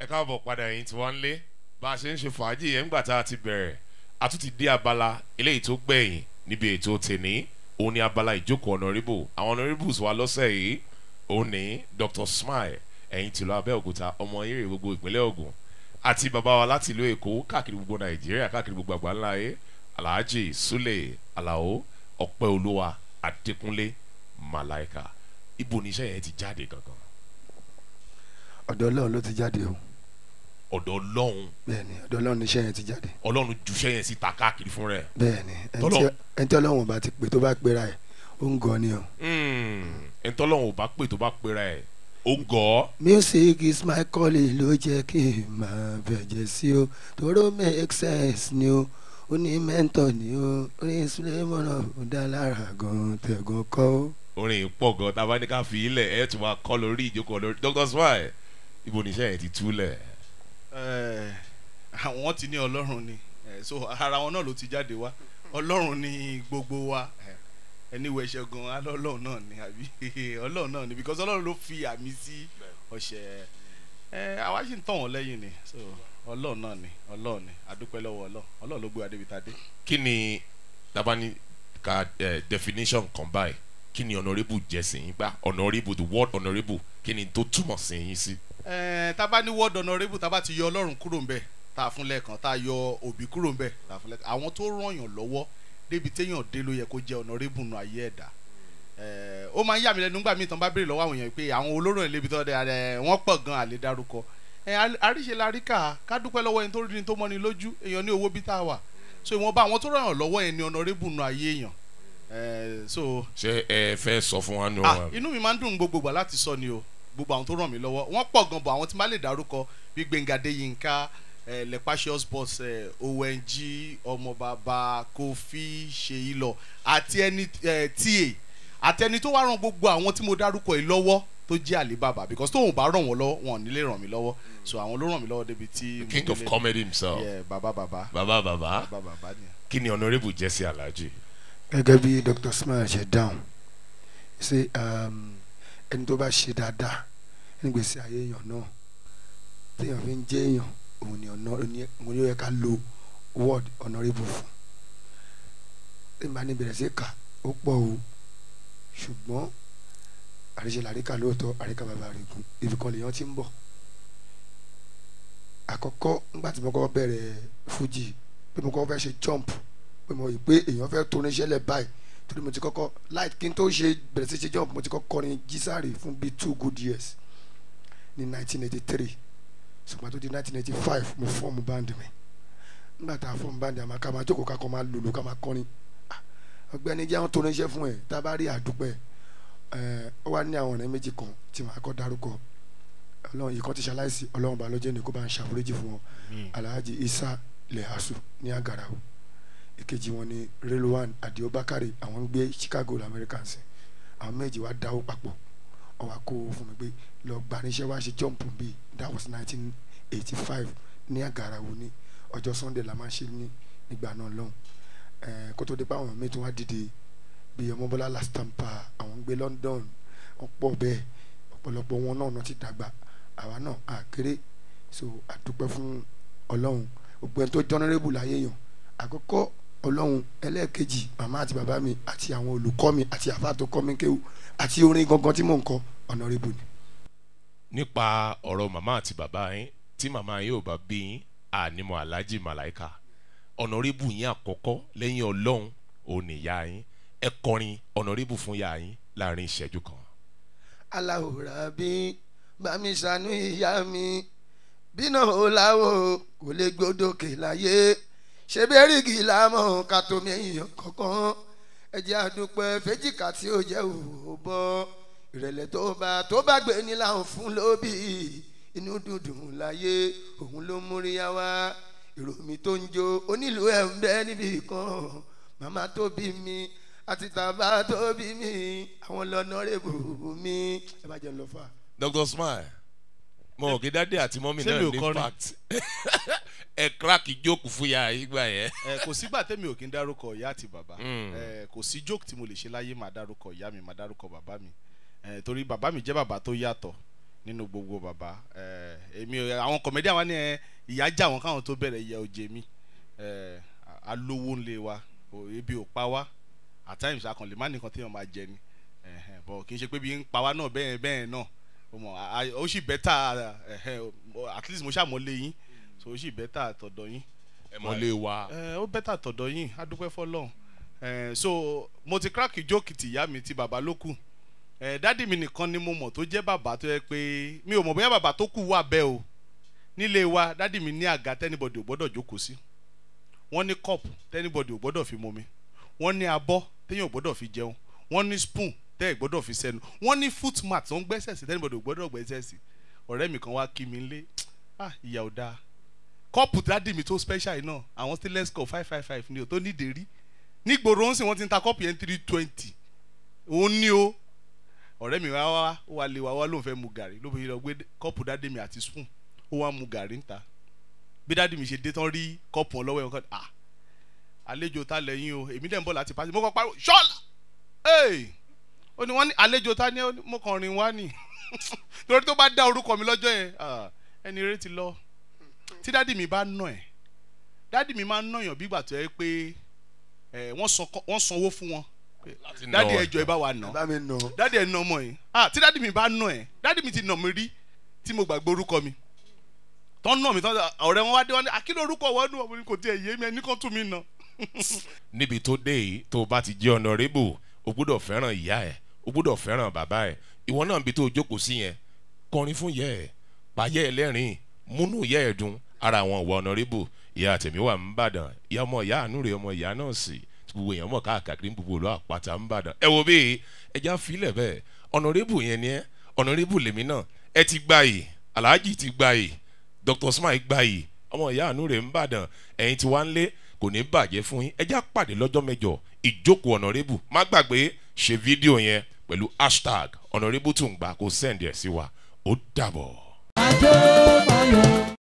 ẹ káàbọ̀ padà ẹ̀yìn tí wọ́n ń lé bá a ṣe ń ṣe fàájì yẹn ńgbà tá a ti bẹ̀rẹ̀ a tún ti dé abala eléyìí tó gbẹ̀yìn níbi ètò tèní òun ni abala ìjókòó honourable àwọn honourables wa lọ́sẹ̀ yìí òun ní dr smile ẹ̀yìn tìlú abẹ́òkúta ọmọ eré gbogbo ìpínlẹ̀ ogun àti bàbá wa láti ìlú èkó káàkiri gbogbo nàìjíríà káàkiri gbogbo àgbáńlá ayé alhaji sule alao ọpẹ́ olúwa adékúnlé malaika ibo níṣẹ́ yẹn ti jáde gangan ọ̀dọ̀ ọlọ́run ló ti jáde o ọ̀dọ̀ ọlọ́run bẹ́ẹ̀ ni ọ̀dọ̀ ọlọ́run níṣẹ́ yẹn ti jáde ọlọ́run juṣẹ́ yẹn síta káàkiri fún rẹ̀ bẹ́ẹ̀ ni ẹni Tọ́lọ́- tí- ẹni tí ọlọ́run bá ti pè tó bá pera ẹ̀ ó ń gan ni o. ẹni tọ́lọ́run ò bá pè tó bá pera ẹ̀ ó gọ̀ ọ́ music is my calling ló jẹ́ kí n máa bẹ̀jẹ̀ sí o tóró make sense ni o ó ní mẹ́ńtọ̀ ni o orin sulemọ́nà ó dá lára gan tẹ̀gàn kọ́ ó. orin yìí pọ̀ gan tá a bá ní ká fi ilẹ̀ ẹ̀ tún máa kọ́ lórí ìjókòó lórí dr smile ibo níṣẹ́ yẹn ti túlẹ̀ Eh, àwọn ti ní ọlọ́run ni Eh, so ara wọn náà ló ti jáde wá ọlọ́run ni gbogbo wa Eh, ẹni wo ẹ̀ṣẹ̀ gan alẹ́ ọlọ́run náà ni àbí ọlọ́run náà ni because ọlọ́run ló fi àmì sí ọ̀ṣẹ̀ ẹ àwa sì ń tàn wọ́n lẹ́yìn ni so ọlọ́run náà ni ọlọ́run ni adúpẹ́ lọ́wọ́ ọlọ́run ọlọ́run ló gbé wa débi tá a dé. kí ni tabani ka eh, definition kan báyìí kí ni honourable jẹ́ sí yín gbá honourable the word honourable kí ni tó túmọ̀ sí yín sí. ẹ tá a bá ní word honourable tá a bá ti yọ ọlọ́run kúrò ń bẹ̀ tá a fún lẹ́ẹ̀kan tá a yọ òbí kúrò ń bẹ̀ tá a fún lẹ́ẹ̀kan àwọn tó ràn yàn lọ́wọ́ débi téèyàn dé ló yẹ kó jẹ́ honourable nù ayé ẹ̀dá ẹ ó máa ń yà mí lẹ́nu nígbà míì tán bá béèrè lọ́wọ́ àwọn èèyàn pé àwọn olóró ẹ̀ lébi tó dé ẹ wọ́n pọ̀ gan àlè dárúkọ ẹ àríṣe la rí kà ká dúpẹ́ lọ́wọ́ ẹni tó rí ni tó mọ́ni lójú èèyàn ní owó bí tá a wà so ìwọ̀nba àwọn tó ràn yàn lọ́wọ́ yẹn ni honourable nù ayé èèyàn ẹ so ṣé ẹ fẹ́ sọ fún wa nù. ah inú mi máa ń dùn gbogbo gbà láti sọ ni o gbogbo àwọn tó ràn mí lọ́wọ́ wọ́n pọ̀ gan bọ̀ àwọn tí má lè dárúkọ bí gbẹ̀ngàdé yínká eh, lepasius boss eh, ong ọmọ bàbá kofi ṣèyí lọ àti ẹni eh, ta àti ẹni tó wá ràn gbogbo àwọn tí mo dárúkọ yìí lọ́wọ́ tó jẹ́ àlébàbà because tóun bá ràn wọ́n lọ́wọ́ wọn ò ní lè ràn mí lọ́wọ́ so àwọn ló ràn mí lọ́wọ́ débi tí mo king of délé. comedy himself Yeah, bàbá bàbá bàbá bàbá bàbá bàbá ni. kí ni honourable jẹ́ sí alhaji. gẹ́gẹ́ bí dr smile ṣe dáhùn ṣe um, ẹni tó bá ṣe dáadáa nígbèsí ayé èèyàn náà téèyàn fi ń jẹ́ èèyàn òun ni ọ̀nà òun ni òun ni ó yẹ ká lo word honourable fún ẹ máa ní bẹ̀rẹ̀ sí kà ó pọ̀ o ṣùgbọ́n àríṣe làríkà lóòótọ́ àríkà bàbá rẹ̀ gùn ibi kan lèèyàn ti ń bọ̀ àkọ́kọ́ nígbà tí mo kọ́ bẹ̀rẹ̀ fújì pé mo kọ́ fẹ́ ṣe jump pé mo rí i pé èèyàn fẹ́ tó oníṣẹ́ lẹ̀ báyìí torí mo ti kọ́kọ́ light kí n tó ṣe bẹ̀rẹ̀ sí ṣe jump mo ti kọ́kọ́ kọrin jísàrè fún bíi two good years ní 1983 ṣùgbọ́n tó di 1985 mo fọ́ọ̀mù band mi nígbà tá a fọ́ọ̀mù band àmọ́ ká máa jókòó ká kọ́ máa lòlò ká máa kọrin Ah, ọgbẹ́ni jẹ́ àwọn tó oníṣẹ́ fún ẹ̀ tá a bá rí àdúpẹ́ ẹ̀ ó wá ní àwọn ọ̀rẹ́ méjì kan tí màá kọ́ dárúkọ ọlọ́run yìí kan ti ṣaláìsí ọlọ́run bá lọ́jọ́ ní kó bá ń ṣàforíjì fún wọn alhaji isa lehasu ní agarawo ìkejì wọn ni relwan adio bakari àwọn ń gbé chicago lamẹ́ríkànsì àwọn méjì wá dáwó papọ̀ wọ́n wá kó owó fún mi pé lọ gba níṣẹ́ wá ṣe jump bíi that was nineteen eighty five ní agarawo ní ọjọ́ sunday la máa ń ṣe ní ìgbà náà lọ́hùn ẹ̀ẹ́n kó tó dé pé àwọn míì tó wá dìde bíi ọmọbọ́lá lastampa àwọn ń gbé london wọ́n pọ̀ bẹ́ẹ̀ ọ̀pọ̀lọpọ̀ wọn náà náà ti dàgbà àwa náà àkéré so àdúpẹ́ fún ọlọ́run gbogbo ẹni tó jọ́nẹ́rẹ́bù láyé yàn àkọ́kọ́ ọlọ́run ẹlẹ́ẹ̀kejì màmá àti bàbá mi àti àwọn olùkọ́ mi àti àfa tó kọ́ mi kéwù àti orin gangan tí mò ń kọ ọ̀nàrẹ́bù ni. nípa ọ̀rọ̀ màmá àti bàbá yín tí màmá yín ò bá bí yín ànímọ̀ alhaji malaika honourable yín àkọ́kọ́ lẹ́yìn ọlọ́run ò ní ìyá yín ẹ kọrin honourable fún ìyá yín láàrin ìṣẹ́jú kan. aláwòrán bí bámi ṣàánú ìyá mi bínú òláwò kò lè gbódòkè láyé ṣe bẹ́rìgì lámọ̀ ká tó mẹ́yìn kankan ẹ̀jẹ̀ àdúpẹ́ fẹ́jìká tí ó jẹ́ òbọ̀ ìrẹ̀lẹ̀ tó bá tó bá gbé ní láwọn fún lóbì inú dùndùn láyé òun ló múríyá wá ìròmí tó ń jó onílù ẹ̀ ń bẹ́ níbì kan màmá tó bí mi àti tàbá tó bí mi àwọn lọ́nà rẹ̀ bù mí. ẹ bá jẹ́ ń lọ fà. dr smile mo ò kí dáadé àti mọ́mí Ṣé náà mi ò ní kọrin? impact ẹ crack jókòó fún ya ìgbà yẹn. ẹ kò sígbà tẹ́mi ò kí ń dárúkọ ìyá àti bàbá Mm. ẹ kò sí joke tí mo lè ṣe láyé máa dárúkọ ìyá mi máa dárúkọ bàbá mi ẹ torí bàbá mi jẹ́ bàbá tó yàtọ̀ nínú gbogbo bàbá ẹ, èmi ò- àwọn kọ̀mẹ́díà wa ní ẹ ìyá jà wọn káwọn tó bẹ̀rẹ̀ ìyá òjè mi ẹ, a- alówó ńlẹ̀ wa ò- ebi ò pa wá at times akànlè má nìkan téèyàn máa jẹ ni ẹ̀hẹ̀n, bọ̀ kì í ṣe pé bí ń pa wá náà bẹ́ẹ̀ bẹ́ẹ̀ náà o mọ̀ a- a- ó sì bẹ́tà ẹ̀hẹ̀n, o- at least mo ṣàmọ́lé yín so ó sì bẹ́tà tọ̀dọ̀ yín ẹ mọ lé wa ẹ ó bẹ́tà tọ̀dọ̀ yín adúpẹ́ fọlọ́run ẹ so mo ti crack joke ti ìyá mi ti bàbá ló kù ẹ dádì mi nìkan ni mo mọ̀ tó jẹ́ bàbá tó yẹ pé mi ò mọ̀ bóyá bàbá tó kù wà bẹ́ẹ̀ o nílé wa dádì mi ní àga tẹ́nibọ̀dì ò gbọ́dọ̀ jókòó sí wọ́n ní cup tẹ́nibọ̀dì ò gbọ́dọ̀ fi momi wọ́n ní abọ́ téèyàn ò gbọ́dọ̀ fi jẹun wọ́n ní spoon tẹ́ ẹ̀ gbọ́dọ̀ fi sẹ́nu wọ́n ní foot mat tó ń gbẹ́sẹ̀ sí tẹ́nibọ̀dì ò gbọ́dọ̀ gbẹ́sẹ̀ sí ọ̀rẹ́ mi kan wá kí mi lé ah ìyà ò dáa kọ́ọ̀pù dádì mi tó special yìí náà àwọn stainless cup five five five ni o tó nídìí rí nígboro ń sìn wọ́n ti ń ta kọ́ọ̀pù yẹn three twenty òun ní o ọ̀rẹ́ mi wá wá ó wá lé wa wá lóun fẹ́ mu gàrí ló fi lọ gbé kọ́ọ̀pù dádì mi àti spoon ó wá mu gàrí níta bí dádì mi ṣe dé tán rí kọ́ọ̀pù wọn lọ́wọ́ ẹ̀ wọ́n kọ́ ah àlejò ta lẹ́yìn o èmi dẹ̀ ń bọ̀ láti pàṣẹ mo kọ́ pariwo ṣọ́ọ̀lá ee ó ní wọ́n ní àlejò ta ni ó ní mo kàn rìn wá nì torí tó bá dá orúkọ mi lọ́jọ́ yẹn ah, ẹni rẹ ti lọ tí dádì mi bá nà ẹ dádì mi máa ń nàyàn bí ìgbà tó yẹ pé ẹ wọ́n san wọ́n sanwó fún wọn láti dádì nà ẹjọ́ ẹ bá wa nà bá mi nà dádì ẹ nà ọmọ yìí ah tí dádì mi bá nà ẹ dádì mi ti nà mí rí tí mo gbàgbé orúkọ mi tọ́ nà mí tọ́ ọ̀rẹ́ wọn wá dé wọn ní àkínú orúkọ wọn nù ọmọ mi kò tiẹ̀ yé mi ẹni kan tún mi nà. níbi tó dé yìí tó o bá ti jẹ́ honourable o gbúdọ̀ fẹ́ràn ìyá ẹ̀ o gbúdọ̀ fẹ́ràn bàbá ẹ̀ ìwọ náà níbi tó o jókòó sí yẹn kọrin fún ìyá ẹ̀ pàyẹ́ ẹ̀ lẹ́rìn múnú ìyá ẹ̀ dùn ara àwọn ìwọ honourable ìyá tèmi wà ń bàdàn ìyá ọmọ ìyá àánú rẹ̀ ọmọ ìyá náà sì gbogbo èèyàn mọ̀ káàkiri gbogbo olú àpáta ń bàdàn ẹ wo bí ẹja filẹ̀ bẹ́ẹ̀ honourable yẹn ni ẹ honourable lèmi náà ẹ ti gbà yìí alhaji ti gbà yìí dr smile gbà yìí ọmọ ìyá àánú rẹ̀ ń bàdàn ẹ̀yin tí wá ń lé kò ní bàjẹ́ fún yín ẹjá pàdé lọ́jọ́ mẹ́jọ ìjókòó honourable má gbàgbé ṣe fídíò yẹn pẹ̀lú hashtag honourable tùǹgbà kó send ẹ̀ sí wa ó dàbọ̀. Ajó Mayọ̀.